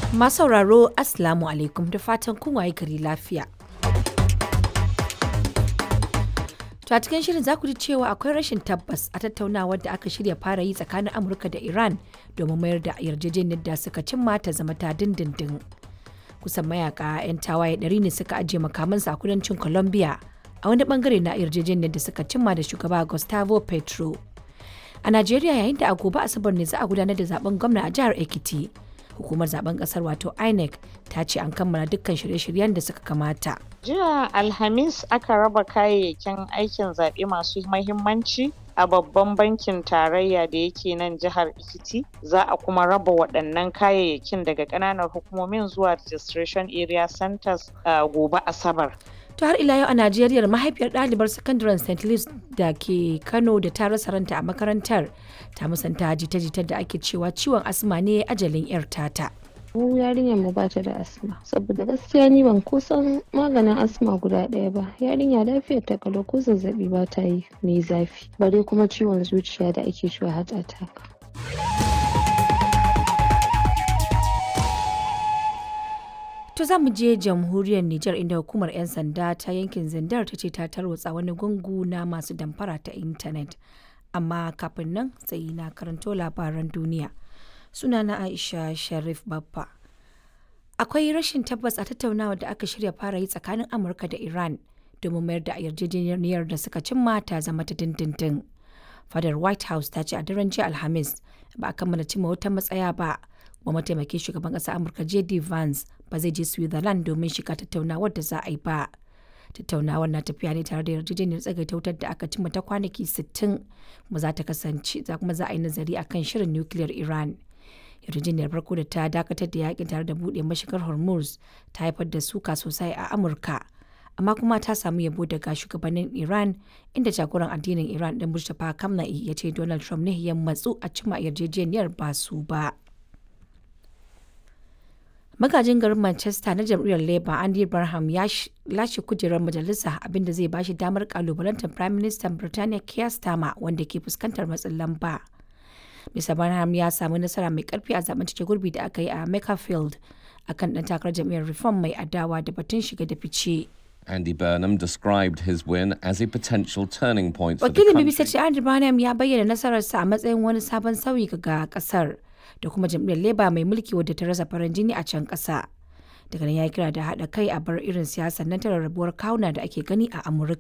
Masu sauraro Assalamu alaikum da fatan kun waye gari lafiya. To a cikin shirin za ku ji cewa akwai rashin tabbas a tattaunawar da aka shirya fara yi tsakanin Amurka da Iran domin mayar da yarjejeniyar da suka cimma ta zama ta dindindin. Kusan mayaka 'yan tawaye ɗari ne suka ajiye makamansu a kudancin Colombia a wani bangare na yarjejeniyar da suka cimma da shugaba Gustavo Petro. A Najeriya yayin da a gobe Asabar ne za a gudanar da zaben gwamna a jihar Ekiti. Hukumar zaben kasar wato INEC ta ce an kammala dukkan shirye-shiryen da suka kamata. Jiya Alhamis aka raba kayayyakin aikin zaɓe masu mahimmanci a babban bankin tarayya da yake nan jihar Ekiti. Za a kuma raba waɗannan kayayyakin daga ƙananan hukumomin zuwa registration area centers a gobe Asabar. To har ila yau a Najeriya mahaifiyar ɗalibar sakandaren St. Louis da ke Kano da ta rasa ranta a makarantar ta musanta jita-jitar da ake cewa ciwon asma ne ajalin 'yar tata. mu yarinyar mu ba ta da asma saboda gaskiya ni ban kusan maganin asma guda ɗaya ba yarinya lafiyar ta kalau ko zazzabi ba ta yi mai zafi bare kuma ciwon zuciya da ake cewa heart attack To za mu je jamhuriyar Nijar inda hukumar 'yan sanda ta yankin Zindar ta ce ta tarwatsa wani gungu na masu damfara ta intanet. Amma kafin nan sai na karanto labaran duniya. Sunana Aisha Sharif Babba. Akwai rashin tabbas a tattaunawa da aka shirya fara yi tsakanin Amurka da Iran domin mayar da yarjejeniyar da suka cimma ta zama ta dindindin. Fadar White House ta ce a daren jiya Alhamis ba a kammala cimma wata matsaya ba. wa mataimakin shugaban ƙasar amurka jd vance ba zai je switzerland domin shiga tattaunawar da za a yi ba tattaunawar na tafiya ne tare da yarjejeniyar tsagaita wutar da aka cimma ta kwanaki 60 kuma za ta kasance za kuma za a yi nazari akan shirin nukiliyar iran yarjejeniyar farko da ta dakatar da yakin tare da buɗe mashigar hormuz ta haifar da suka sosai a amurka amma kuma ta samu yabo daga shugabannin iran inda jagoran addinin iran din mustapha kamna'i ya ce donald trump ne ya matsu a cimma yarjejeniyar ba su ba magajin garin manchester na jam'iyyar labour andy barham ya lashe kujerar majalisa abinda zai bashi damar kalubalantar prime minister birtaniya keir starmer wanda ke fuskantar matsin lamba mr barham ya samu nasara mai karfi a zaben cike gurbi da aka yi a makerfield akan dan takarar jam'iyyar reform mai adawa da batun shiga da fice Andy Burnham described his win as a potential turning point for the wakilin country. bbc ce andy barham ya bayyana nasararsa a matsayin wani sabon sauyi ga kasar da kuma jam'iyyar leba mai mulki wadda ta rasa farin jini a can ƙasa daga nan ya kira da haɗa kai a bar irin siyasar nan ta rarrabuwar kawuna da ake gani a amurka